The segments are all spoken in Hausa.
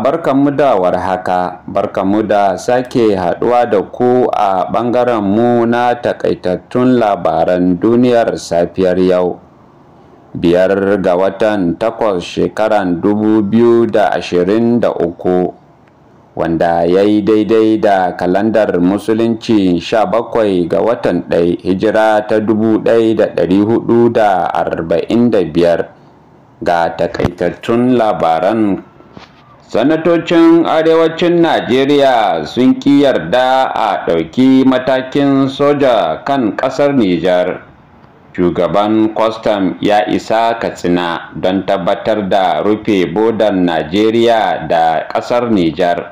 barkanmu da warhaka, barkanmu da sake haɗuwa da ku a ɓangaren mu na takaitattun labaran duniyar safiyar yau. Biyar ga watan takwas shekaran dubu biyu da ashirin da uku, wanda ya yi daidai da kalandar musulunci sha bakwai ga watan ɗai hijira ta dubu ɗaya da ɗari hudu da arba'in da biyar ga takaitattun labaran sanatocin arewacin najeriya sun ƙi yarda a ɗauki matakin soja kan ƙasar nijar shugaban kwastam ya isa katsina don tabbatar da rufe bodan najeriya da ƙasar nijar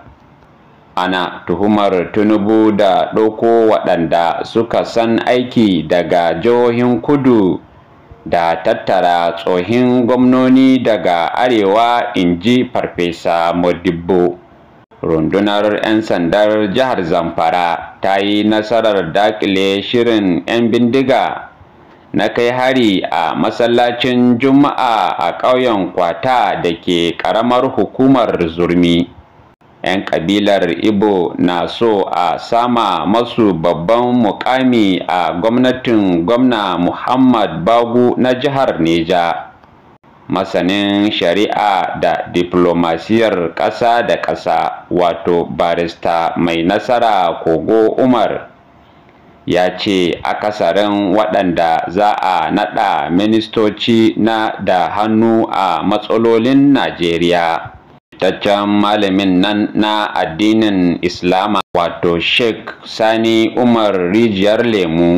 ana tuhumar tinubu da ɗauko waɗanda suka san aiki daga jihohin kudu da tattara tsohin gwamnoni daga arewa inji farfesa modibbo rundunar 'yan sandar jihar zamfara ta yi nasarar dakile shirin 'yan bindiga na kai hari a masallacin juma'a a ƙauyen kwata da ke ƙaramar hukumar zurmi 'yan kabilar ibo na so a sama masu babban mukami a gwamnatin gwamna muhammad bagu na jihar neja masanin shari'a da diplomasiyar ƙasa da ƙasa wato barista mai nasara kogo umar ya ce akasarin waɗanda za a naɗa ministoci na da hannu a matsalolin najeriya fitaccen malamin nan na addinin islama wato sheikh sani umar rijiyar lemu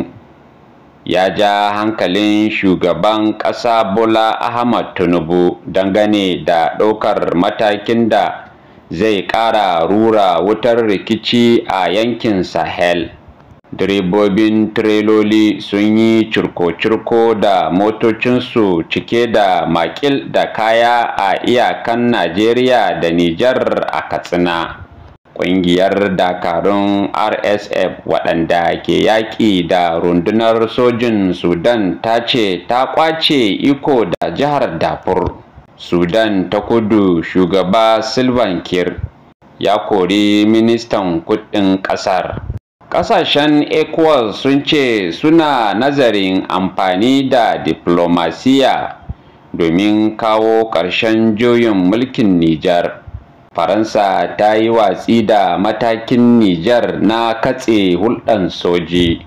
ya ja hankalin shugaban ƙasa bola ahmad tinubu dangane da ɗaukar matakin da zai ƙara rura wutar rikici a yankin sahel direbobin tireloli sun yi curko-curko da motocinsu cike da makil da kaya a iyakan najeriya da nijar a katsina ƙungiyar dakarun rsf waɗanda ke yaƙi da rundunar sojin sudan ta ce ta ƙwace iko da jihar dafur sudan ta kudu shugaba silvan kir ya kori ministan kudin ƙasar Ƙasashen ECOWAS sun ce suna nazarin amfani da diplomasiya domin kawo ƙarshen juyin mulkin Nijar. Faransa ta yi watsi da matakin Nijar na katse hulɗan soji.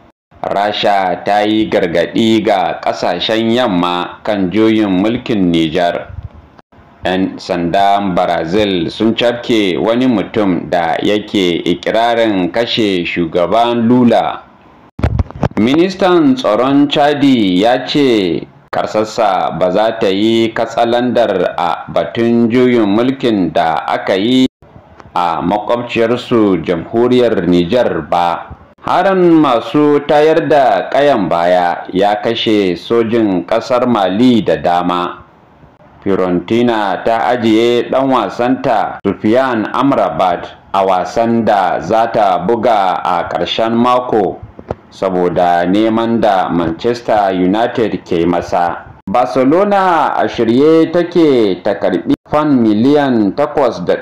Rasha ta yi gargaɗi ga ƙasashen yamma kan juyin mulkin Nijar. 'yan sandan brazil sun cafke wani mutum da yake ikirarin kashe shugaban lula ministan tsaron chadi ya ce karsassa ba za ta yi katsalandar a batun juyin mulkin da aka yi a makwabciyarsu jamhuriyar niger ba harin masu tayar da kayan baya ya kashe sojin kasar mali da dama Fiorentina ta ajiye ɗan wasanta Sufyan Amrabat a wasan da za ta buga a ƙarshen mako saboda neman da Manchester United ke masa. Barcelona a shirye take ta karbi fan miliyan 8.6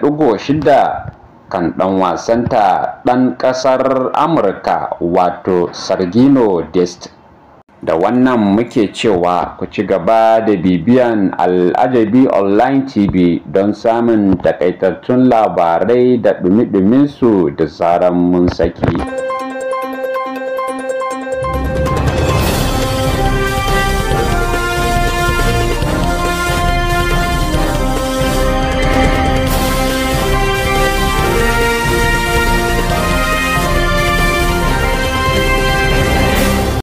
kan ɗan wasanta ɗan ƙasar Amurka wato Sergino Dest. da wannan muke cewa ku ci gaba da bibiyan al'ajabi online tv don samun takaitattun labarai da dumi su da zaran mun saki